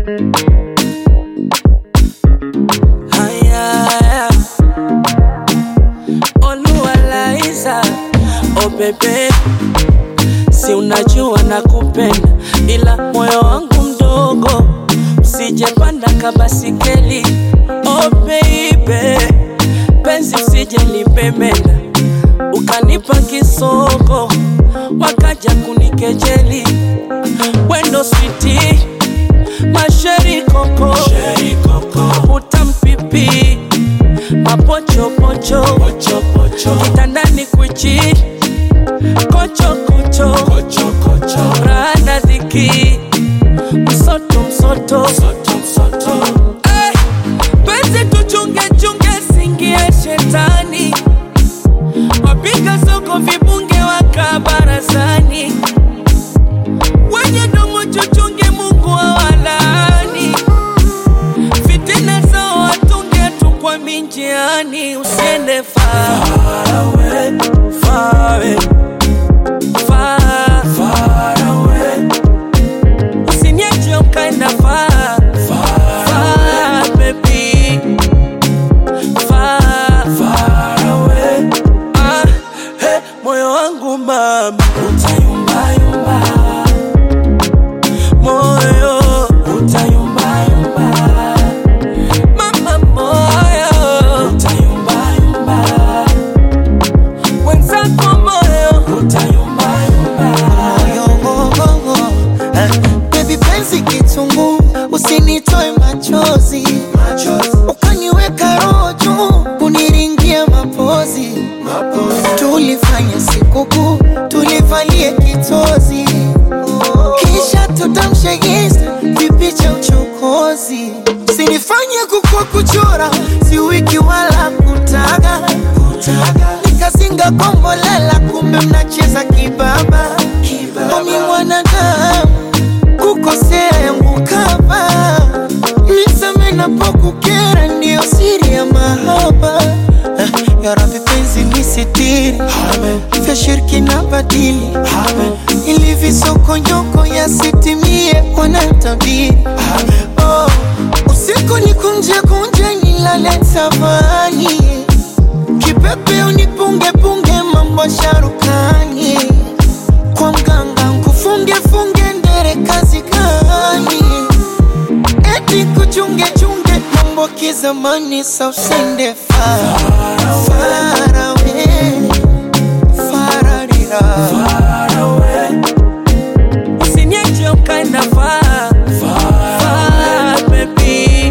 Haya, Oluwalaiza, oh bebe, si unajua nakupenda, ila moyo wangu mdogo, usijepanda kabasikeli. Oh baby, penzi usije lipemenda, ukanipa kisoko, wakaja kunikejeli, wendo switi masheri koko, utampipi mapochopocho kitandani kwichi kochokocho rana dhiki msoto msoto Eh, penzi tuchungechunge singie shetani wapiga soko vibunge waka barazani wenye domo chuchunge Mungu awalaani fitina zao watunge tu kwa minjiani usiende far away, far away, far, far away. Usiniache ukaenda far, far, baby. Far, far away. Ah, hey, moyo wangu mama utayumbayumba moyo utayumbayumba mama moyo utayumbayumba wenzako moyo utayumbayumba Yogogogo, eh, baby penzi kitungu, usinitoe machozi, ukaniweka roho juu, kuniringia mapozi, tulifanya sikukuu, tulivalie kitozi, kisha tutamshe Insta vipicha uchokozi, sinifanye kukua kuchora, si wiki wala kutaga, nikazinga kombolela, kumbe mnacheza kibaba, omi mwanadamu kukosea yangu kama nisame napokukera, ndiyo siri ya mahaba. Eh, Ya Rabbi penzi nisitiri, vya shirki na badili, ili visokonyoko yasitimie wanatabiri. Oh, usiku ni kunje kunje nilale tavani, kipepe unipunge punge mambo sharukani kwa mganga nkufunge funge ndere kazi gani? Eti kuchunge chunge mambo kizamani, sa usende far far away, fararira Usiniache ukaenda far, far, baby.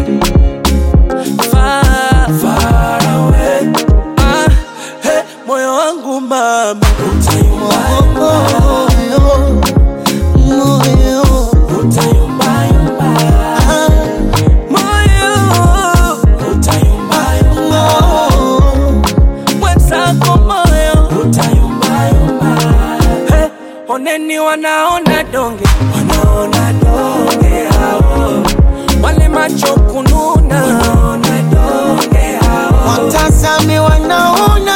Far, far away. Ah, hey, moyo wangu mama utayumbayumba, moyo moyo utayumbayumba. ah, Moyo utayumbayumba, moyo mwenzako moyo utayumbayumba. Hey, oneni wanaona donge, wanaona donge hao, wale macho kununa, wanaona donge hao. watazame wanaona